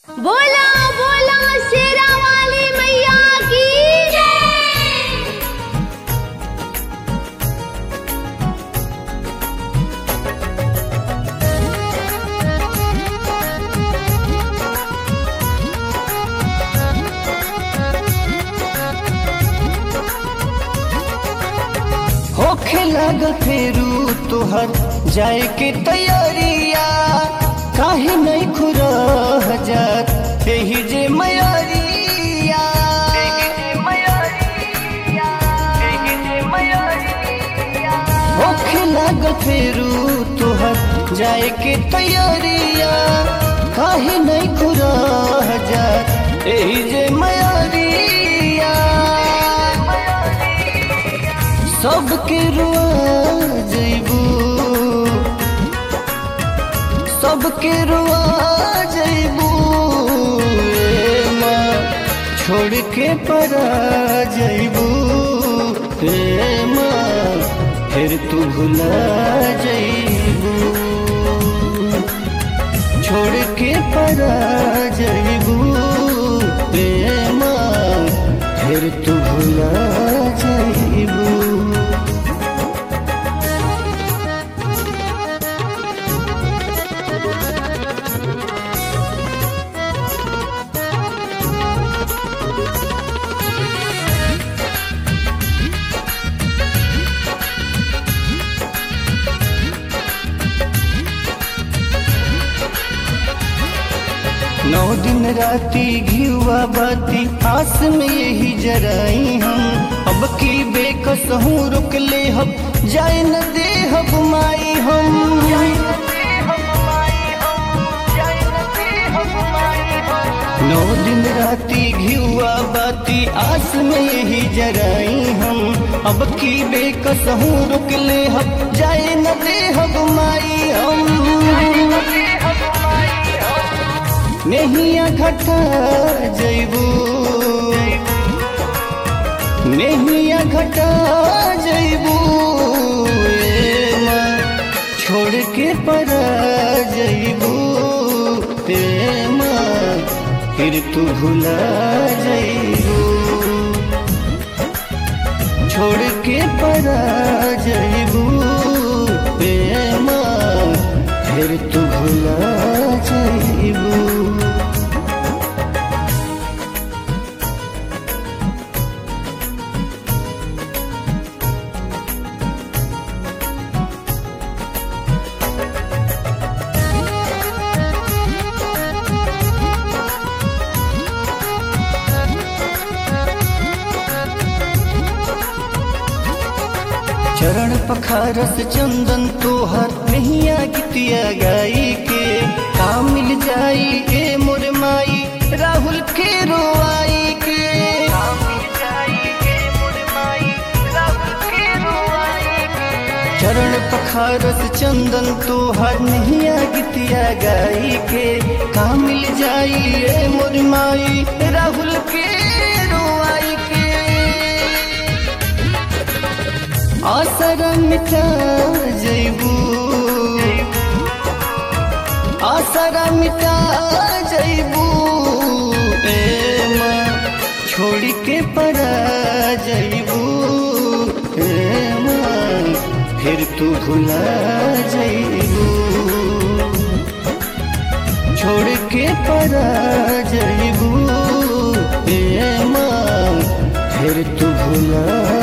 बोला बोला शेरा वाली मैया की जय होखे लागल फेरू तोहर जाए के तैयारिया काहे नहीं खुरा हजार एही जे मयारिया होखे लागल फेरू तोहर जाए के तैयारिया काहे नहीं खुरा हजार एही जे मयारिया सबके रुआ जैबू सबके रुआ जैबू ए माँ छोड़ के परा जैबू ए माँ फिर तू भुला जैबू छोड़ के परा जैबू ए माँ फिर तू भुला जैबू नौ दिन राती घियुआ बाती आस में यही जराई हम अब की बेकस हूँ रुक ले हम जाए न दे हम माई हम नौ दिन राती घियुआ बाती आस में यही जराई हम अब की बेकस हूँ रुक ले हम जाए न दे हम माई हम नहिया घटा जैबू नहिया घटा जैबू ए माँ छोड़ के परा जैबू ए माँ फिर तू भुला जैबू छोड़ के परा जैबू ए माँ फिर तू भुला जैबू चरण पखारस चंदन तोहर नहिया गितिया गाई के का मिल जाई ए मोर माई राहुल के रोआई के चरण पखारस चंदन तोहर नहिया गितिया गाई के का मिल जाई ए मोर माई राहुल के रोआई के आसर मिटा जैबू आसर मिटा जैबू ए माँ छोड़ के परा जैबू ए माँ फिर तू भुला जैबू छोड़ के परा जैबू ए माँ फिर तू भुला